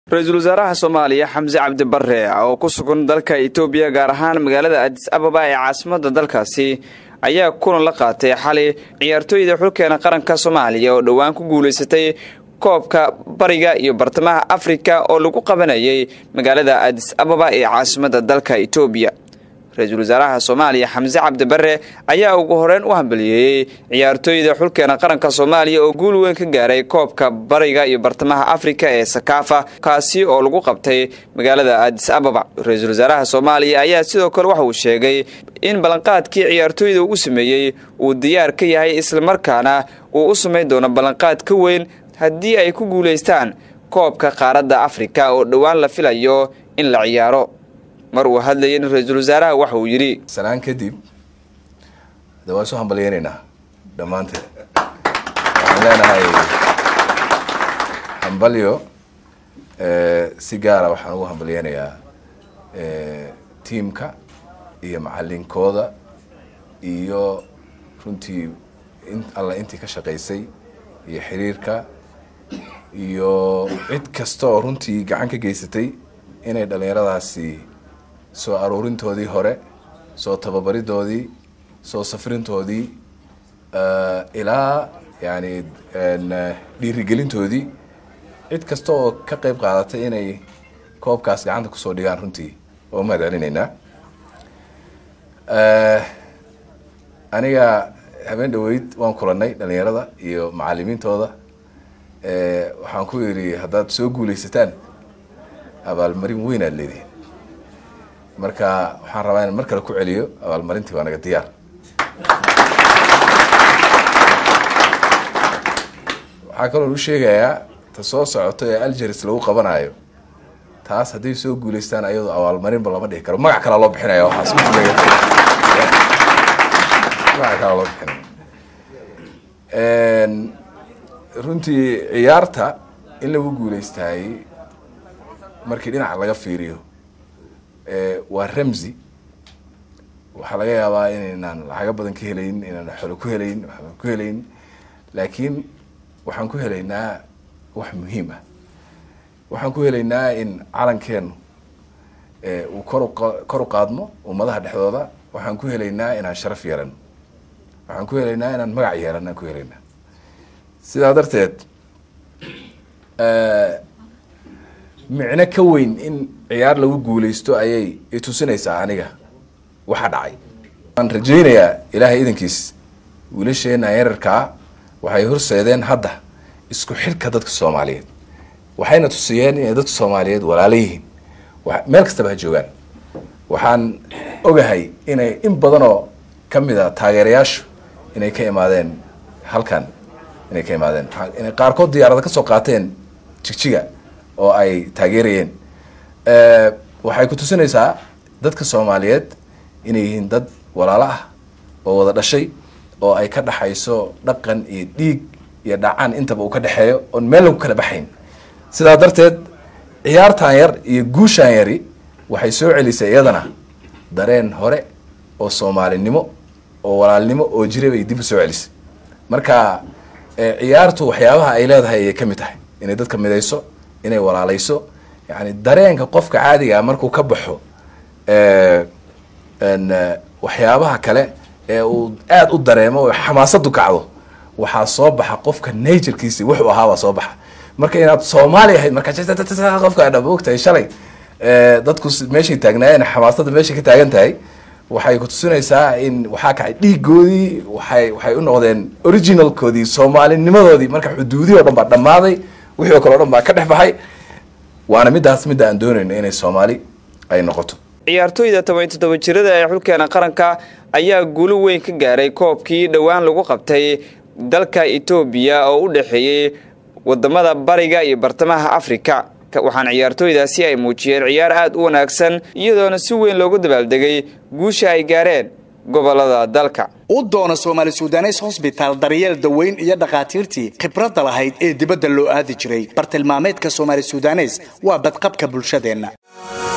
ra-iisul wasaaraha soomaaliya xamse cabdi barre oo ku sugan dalka itoobiya gaar ahaan magaalada adis ababa ee caasimadda dalkaasi ayaa kulan la qaatay xali ciyaartooyda xulkeena qaranka soomaaliya oo dhowaan ku guulaysatay koobka bariga iyo bartamaha afrika oo lagu qabanayay magaalada adis ababa ee caasimadda dalka itoobiya ra-iisul wasaaraha soomaaliya xamse cabdi barre ayaa ugu horeyn u hambaliyeeyey ciyaartooyda xulkeena qaranka soomaaliya oo guul weyn ka gaaray koobka bariga iyo bartamaha afrika ee sakaafa kaasi oo lagu qabtay magaalada adis ababa ra-iisul wasaaraha soomaaliya ayaa sidoo kale waxa uu sheegay in ballanqaadkii ciyaartooyda uu sameeyey uu diyaar ka yahay islamarkaana uu u samayn doono ballanqaad ka weyn haddii ay ku guulaystaan koobka qaaradda afrika oo dhowaan la filayo in la ciyaaro mar uu hadlayay ra-iisul wasaaraha waxa uu yidhi sanaan kadib de waan soo hambalyeynaynaa dhammaanteed waxaan leenahay hambalyo si gaara waxaan ugu hambalyeynayaa tiamka iyo macalinkooda iyo runtii alla intii ka shaqaysay iyo xiriirka iyo cid kasta oo runtii gacan ka geysatay inay dhalinyaradaasi soo aruurintoodii hore soo tababaridoodii soo safrintoodii ilaa yani dhiirigelintoodii cid kasta oo ka qeyb qaadatay inay koobkaas gacanta kusoo dhigaan runtii oo mahad celinaynaa aniga habeen dhaweyd waan kulanay dhalinyarada iyo macalimiintooda waxaan ku yidhi haddaad soo guulaysataan abaalmarin weyn aad leedihin marka waxaan rabaa inaan mar kale ku celiyo abaalmarintii waa naga diyaar waxaa kaloo u sheegayaa ta soo socoto ee algeris lagu qabanayo taas hadday soo guulaystaan ayadoo abaalmarinba lama dhihi karo magac kalaa loo bixinaya waxaas magac kalaa loo bixinaya runtii ciyaarta in lagu guulaystaayey markii dhinaca laga fiiriyo waa ramsi waxaa laga yaabaa inaynaan lacago badan ka helayn inaan xolo ku helayn waxbaan ku helayn laakiin waxaan ku helaynaa wax muhiim ah waxaan ku helaynaa in calankeenu uu kor kor u qaadmo ummadaha dhexdooda waxaan ku helaynaa inaan sharaf yeelano waxaan ku helaynaa inaan magac yeelano aan ku helaynaa sidaa darteed micno ka weyn in ciyaar lagu guulaysto ayay itusinaysaa aniga waxa dhacay waan rajaynayaa ilaahay idankiis wiilasheena yararkaa waxay horseedeen hadda isku xidhka dadka soomaaliyeed waxayna tusiyeen inay dadka soomaaliyeed walaalo yihiin meel kastaba ha joogaan waxaan ogahay inay in badanoo kamid a taageerayaashu inay ka imaadeen halkan inay ka imaadeen inay qaarkood diyaarada kasoo qaateen jigjiga oo ay taageerayeen waxay ku tusinaysaa dadka soomaaliyeed inay yihiin dad walaalo ah oo wada dhashay oo ay ka dhaxayso dhaqan iyo dhiig iyo dhacaan intaba uu ka dhexeeyo oon meel lagu kala baxayn sidaa darteed ciyaartan yar iyo guushaan yari waxay soo celisay iyadana dareen hore oo soomaalinimo oo walaalnimo oo jira bay dib u soo celisay marka ciyaartu waxyaabaha ay leedahay ayay ka mid tahay inay dadka midayso inay walaalayso yani dareenka qofka caadigaa markuu ka baxo waxyaabaha kale ee uu aada u dareemo oo xamaasadu kacdo waxaa soo baxa qofka naturkiisi wuxuu ahaabaa soo baxa marka inaad soomaali ahayd marka qofka adha ogtahay shalay dadku meeshay taagnaayeen xamaasada meeshay ka taagan tahay waxay kutusinaysaa in waxaa kacay dhiigoodii waay waxay u noqdeen originalkoodii soomaalinimadoodii marka xuduudihii o dhan baa dhammaaday wixii o kale o dhan baa ka dhex baxay waana midaas midda aan doonayno inay soomaali ay noqoto ciyaartooyda toban iyo toddoba jirada ee xulkeena qaranka ayaa guulo weyn ka gaaray koobkii dhowaan lagu qabtay dalka etoobiya oo u dhexeeyey wadamada bariga iyo bartamaha afrika waxaana ciyaartooydaasi ay muujiyeen ciyaar aada u wanaagsan iyadoona si weyn loogu dabaaldegay guusha ay gaareen gobolada dalka u doona soomaali sudanes hosbitaal daryeel daweyn iyo dhakhaatiirtii khibradda lahayd ee dibadda loo aadi jiray bartilmaameedka soomaali sudanes waa badqabka bulshadeenna